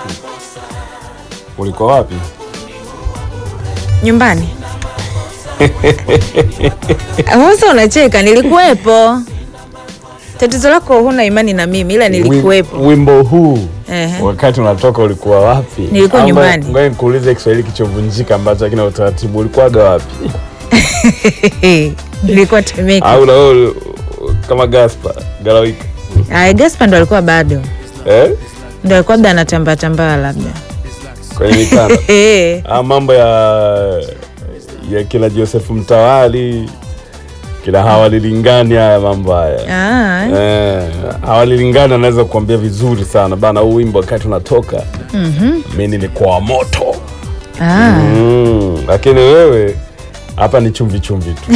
Ulikuwa wapi? Nyumbani. Sasa unacheka, nilikuwepo. Tatizo lako huna imani na mimi, ila nilikuwepo. Wim- Wimbo huu Ehe. wakati unatoka ulikuwa wapi? Nilikuwa Ama- nyumbani. Ngoja nikuulize Kiswahili kichovunjika ambacho hakina utaratibu. Ulikuwaga wapi? Nilikuwa Temeke. Au na wewe kama Gaspar Galawika? Aya, Gaspar ndo alikuwa bado, Eh? ndo alikuwa labda anatambaa tambaa labda. Kwenye mitano. Eh, Ah, mambo ya ya kila Joseph Mtawali kila hawalilingani haya mambo haya ah, eh, hawalilingani anaweza kuambia vizuri sana bana, huu wimbo wakati unatoka mi nilikuwa wa moto ah. mm, lakini wewe hapa ni chumvi chumvi tu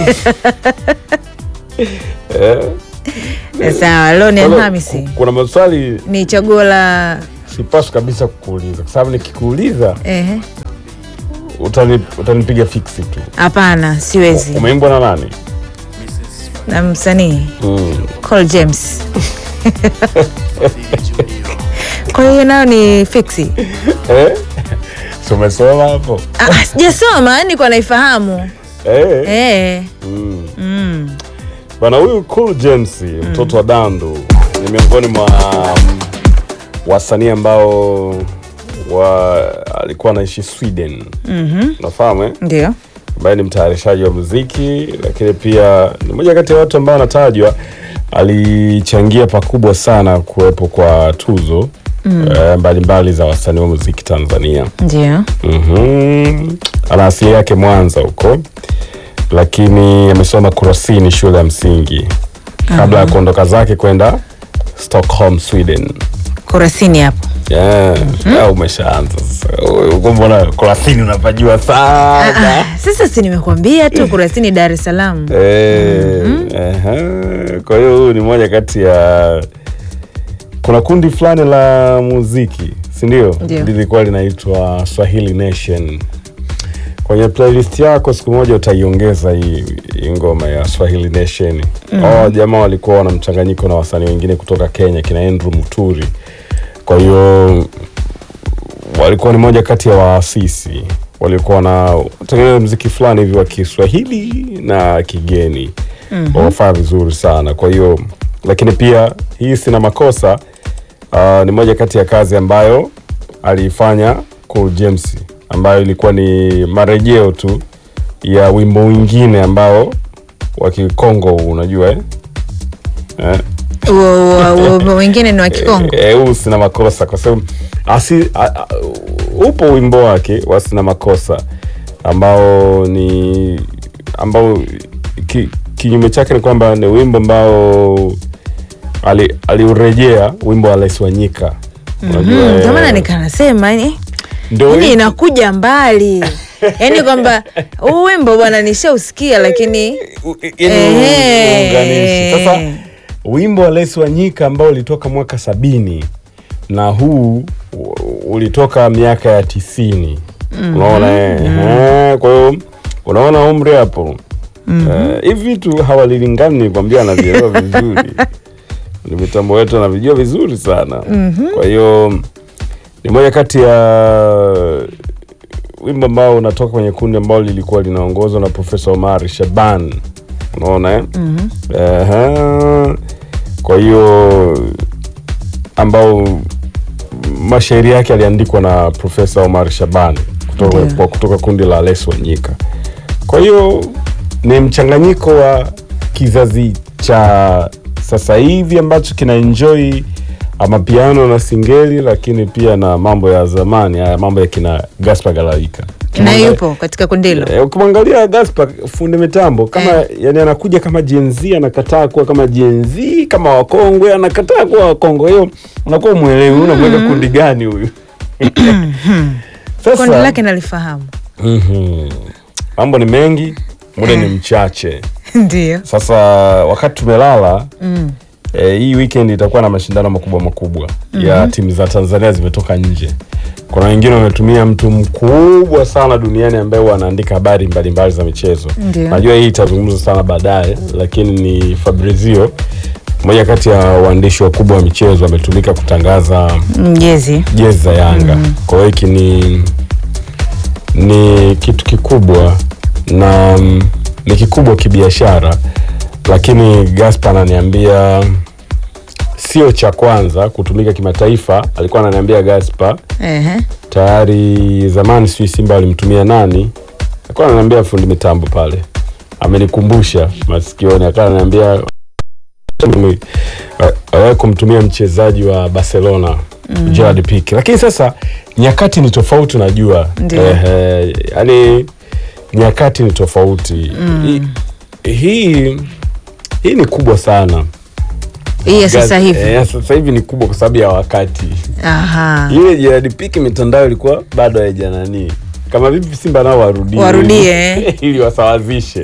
eh, Sawa, leo ni kwa hiyo Alhamisi, ku- kuna maswali ni chaguo la sipaswi kabisa kukuuliza kwa sababu nikikuuliza ehe. utani, utanipiga fiksi tu. Hapana, siwezi. Umeimbwa na nani? Na msanii mm. Cole James. Kwa hiyo nayo ni fiksi. eh? Si umesoma hapo Ah, ah, sijasoma, yani kwa naifahamu. eh? Eh. Mm. Mm. Bana huyu Cool James mtoto wa Dandu ni miongoni mwa mm, wasanii ambao wa alikuwa anaishi Sweden. Mhm. Unafahamu eh? Ndio. ambaye ni mtayarishaji wa muziki, lakini pia ni moja kati ya watu ambao anatajwa alichangia pakubwa sana kuwepo kwa tuzo eh, mbalimbali za wasanii wa muziki Tanzania. Ndio. Mhm. Ana asili yake Mwanza huko, lakini amesoma Kurasini shule ya msingi kabla ya kuondoka zake kwenda Stockholm, Sweden. Kurasini hapo. Yeah. Ah, umeshaanza sasa. Uko mbona Kurasini unapajua sana. Ah, sasa si nimekuambia tu Kurasini Dar es Salaam. Eh, aha. Kwa hiyo huyu ni moja kati ya kuna kundi fulani la muziki si ndio? Ndio. Lilikuwa linaitwa Swahili Nation. Kwenye playlist yako siku moja utaiongeza hii, hii ngoma ya Swahili Nation. Oh, jamaa walikuwa wana mchanganyiko na wasanii wengine kutoka Kenya kina Andrew Muturi. Kwa hiyo walikuwa ni moja kati ya waasisi walikuwa wanatengeneza mziki fulani hivi wa Kiswahili na kigeni mm wafaa vizuri sana. Kwa hiyo lakini pia hii sina makosa uh, ni moja kati ya kazi ambayo aliifanya Cool James, ambayo ilikuwa ni marejeo tu ya wimbo mwingine ambao wa Kikongo huu, unajua eh? Eh? Huo- huo- huo wengine ni wa Kikongo. Eh, huu sina makosa kwa sababu asi a, a, upo wimbo wake wa sina makosa ambao ni ambao ki, kinyume chake ni kwamba ni wimbo ambao ali- aliurejea wimbo wa Les Wanyika unajua Mm, eh, Ndio maana nikanasema yani ndio yani hii- inakuja mbali yaani kwamba huu wimbo bwana nishausikia lakini u- yaani Ehe. uunganishi. Sasa wimbo wa Les Wanyika ambao ulitoka mwaka sabini na huu u- ulitoka miaka ya tisini unaona eh? Eh, kwa hiyo unaona umri hapo Eh, hivi vitu hawalilingani nikwambia anavielewa vizuri ni mitambo wetu anavijua vizuri sana kwa hiyo ni moja kati ya wimbo ambao unatoka kwenye kundi ambalo lilikuwa linaongozwa na Profesa Omar Shaban, unaona eh? Ehe. Kwa hiyo ambao mashairi yake aliandikwa na Profesa Omar Shaban kutoka, Ndio. kwa- kutoka kundi la Les Wanyika. Kwa hiyo ni mchanganyiko wa kizazi cha sasa hivi ambacho kina enjoy mapiano na singeli, lakini pia na mambo ya zamani, haya mambo ya kina Gaspar Galawika. na yupo katika kundi hilo Eh, ukimwangalia Gaspar fundi mitambo kama Eh. yani anakuja kama Gen Z anakataa kuwa kama Gen Z kama wakongwe anakataa kuwa wakongwe. Hiyo unakuwa mwelewi unamweka kundi gani huyu? kundi lake nalifahamu Mhm. mambo ni mengi, muda ni mchache. ndio Sasa wakati tumelala Mm. eh, hii weekend itakuwa na mashindano makubwa makubwa ya timu za Tanzania zimetoka nje. Kuna wengine wametumia mtu mkubwa sana duniani ambaye huwa anaandika habari mbalimbali za michezo. Ndio. Najua hii itazungumzwa sana baadaye, lakini ni Fabrizio moja kati ya waandishi wakubwa wa michezo ametumika kutangaza Mjezi. jezi za Yanga. Kwa hiyo hiki ni ni kitu kikubwa na mm, ni kikubwa kibiashara, lakini Gaspar ananiambia sio cha kwanza kutumika kimataifa. Alikuwa ananiambia Gaspar Ehe. tayari zamani, sijui Simba walimtumia nani, alikuwa ananiambia fundi mitambo pale, amenikumbusha masikioni, akawa ananiambia awai kumtumia mchezaji wa Barcelona mm. Gerard Pique, lakini sasa nyakati ni tofauti, unajua Ndio. Ehe, yani nyakati ni tofauti mm. hii hii ni kubwa sana Hii ya sasa Gaz- hivi. eh, sasa hivi ni kubwa kwa sababu ya wakati Aha. ile Gerard Pique mitandao ilikuwa bado haija nani, kama vipi Simba nao warudie Warudie. ili wasawazishe.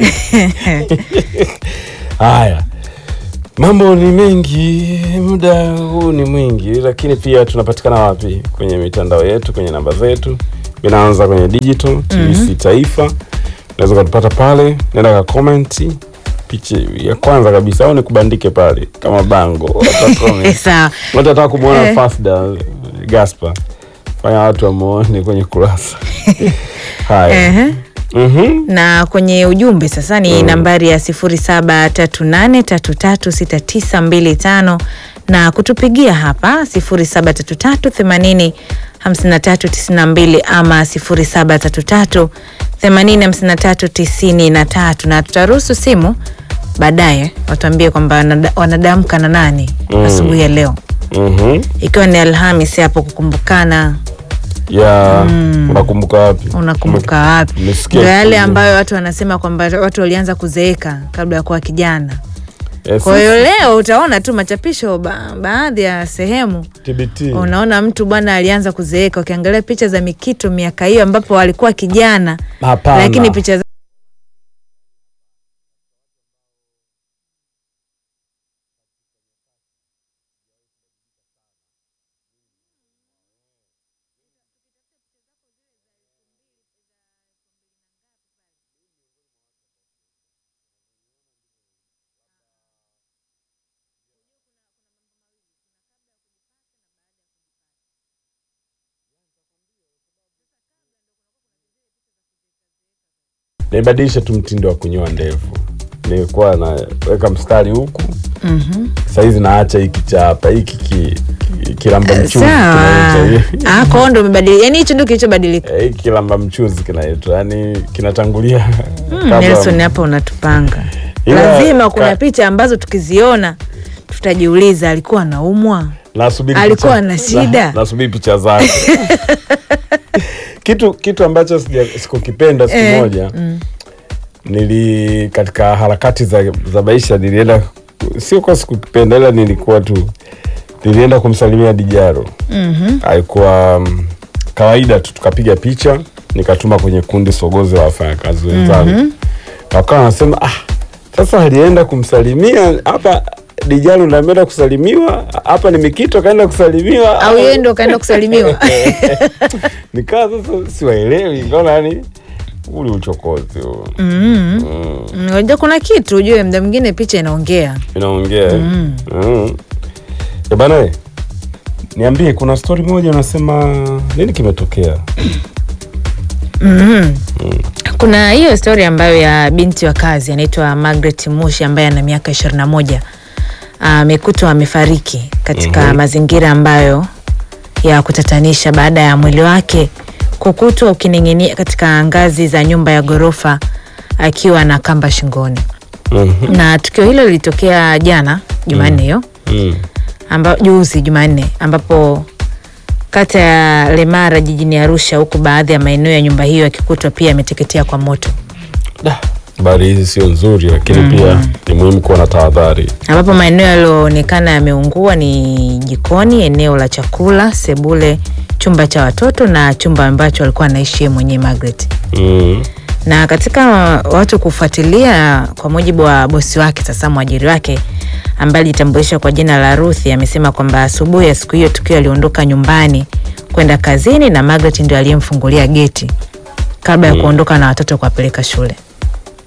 Haya, mambo ni mengi, muda huu ni mwingi, lakini pia tunapatikana wapi? Kwenye mitandao yetu, kwenye namba zetu. Inaanza kwenye digital TBC Taifa, unaweza ukatupata pale, nenda ka comment picha ya kwanza kabisa, au nikubandike pale kama bango wata comment. Sawa. Watu wataka kumwona Eh. Fasda Gaspar, fanya watu wamuone kwenye kurasa haya. Ehe. Mhm. na kwenye ujumbe sasa ni nambari ya 0738336925 na kutupigia hapa 0733805392 ama 0733805393 na tutaruhusu simu baadaye watuambie kwamba wanada- wanadamka na nani Mm. asubuhi ya leo Mhm. ikiwa ni Alhamis hapo kukumbukana ya unakumbuka wapi? unakumbuka wapi? Nimesikia Ndio yale siku- ambayo watu wanasema kwamba watu walianza kuzeeka kabla ya kuwa kijana. Eh, Kwa hiyo sisi leo utaona tu machapisho ba, baadhi ya sehemu TBT. unaona mtu bwana alianza kuzeeka. Ukiangalia picha za Mikito miaka hiyo ambapo alikuwa kijana, Hapana. lakini picha za nibadilisha tu mtindo wa kunyoa ndevu. Nilikuwa naweka mstari huku Mhm. saizi naacha hiki cha hapa hiki ki, ki, kilamba mchuzi sawa. kinaitwa. Ah, kwa hiyo ndo umebadilika. Yaani hicho ndio kilichobadilika. Eh, hiki kilamba mchuzi kinaitwa, yani kinatangulia Mm, kabla- Nelson hapa unatupanga. Ila- Lazima kuna ka- picha ambazo tukiziona tutajiuliza alikuwa anaumwa. nasubiri Alikuwa picha- na shida. na- nasubiri picha zake kitu kitu ambacho sija- sikukipenda siku Eh, moja nili katika harakati za, za maisha nilienda sio kwa sikukipenda ila nilikuwa tu nilienda kumsalimia Dijaro Mhm. alikuwa mm, kawaida tu tukapiga picha nikatuma kwenye kundi sogozi la wafanyakazi wenzangu wakawa wanasema ah, sasa alienda kumsalimia hapa Dijaro ndo ameenda kusalimiwa hapa ni Mikito kaenda kusalimiwa Au yeye ndo kaenda kusalimiwa. nikaa sasa siwaelewi ngaona yani uli uchokozi huo Mm. mm. Mm, Unajua kuna kitu ujue, mda mwingine picha inaongea. inaongea mm. mm. E bana we, niambie kuna stori moja unasema nini kimetokea mm Kuna hiyo stori ambayo ya binti wa kazi anaitwa Margaret Mushi ambaye ana miaka ishirini na moja amekutwa amefariki katika mazingira ambayo ya kutatanisha baada ya mwili wake kukutwa ukining'inia katika ngazi za nyumba ya ghorofa akiwa na kamba shingoni, Mhm. na tukio hilo lilitokea jana Jumanne hiyo mm. amba, juzi Jumanne ambapo kata ya Lemara jijini Arusha, huku baadhi ya maeneo ya nyumba hiyo yakikutwa pia yameteketea kwa moto, Da, habari hizi sio nzuri lakini pia ni muhimu kuwa na tahadhari ambapo maeneo yaliyoonekana yameungua ni jikoni, eneo la chakula, sebule, chumba cha watoto na chumba ambacho alikuwa anaishi yeye mwenyewe Margaret. mm. Na katika watu kufuatilia, kwa mujibu wa bosi wake, sasa mwajiri wake ambaye alijitambulisha kwa jina la Ruthi, amesema kwamba asubuhi ya siku hiyo tukio aliondoka nyumbani kwenda kazini na Margaret ndio aliyemfungulia geti kabla ya kuondoka na watoto kuwapeleka shule.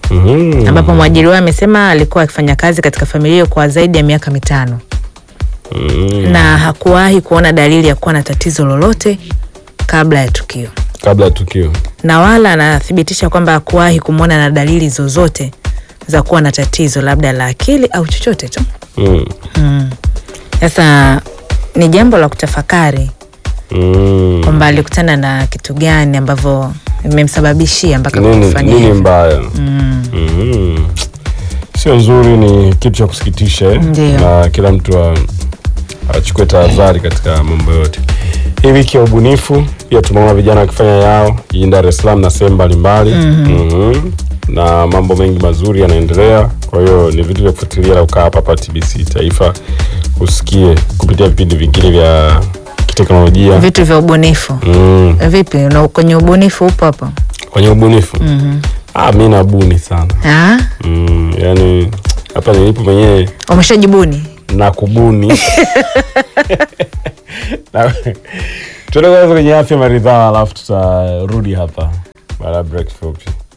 Mhm. ambapo mwajiri wao amesema alikuwa akifanya kazi katika familia hiyo kwa zaidi ya miaka mitano Mhm. na hakuwahi kuona dalili ya kuwa na tatizo lolote kabla ya tukio, kabla ya tukio na wala anathibitisha kwamba hakuwahi kumwona na dalili zozote za kuwa na tatizo labda la akili au chochote tu. Mm. Mm. Sasa ni jambo la kutafakari Mm. kwamba alikutana na kitu gani ambavyo imemsababishia mpaka nini, kufanya nini hivyo. mbaya Mm. Mhm. sio nzuri ni kitu cha kusikitisha eh? Ndio. na kila mtu a- achukue tahadhari katika mambo yote hii wiki ya ubunifu pia tumeona vijana wakifanya yao jijini dar es salaam na sehemu mbalimbali Mhm. na mambo mengi mazuri yanaendelea kwa hiyo ni vitu vya kufuatilia na ukaa hapa hapa tbc taifa usikie kupitia vipindi vingine vya kiteknolojia Vitu vya ubunifu mm. vipi? Na kwenye ubunifu upo hapo? kwenye ubunifu Mhm. ah, mi nabuni sana Ah, mm, yani hapa nilipo mwenyewe umeshajibuni? na kubuni Na- tuende kwanza kwenye afya maridhaa alafu tutarudi hapa baada ya break fupi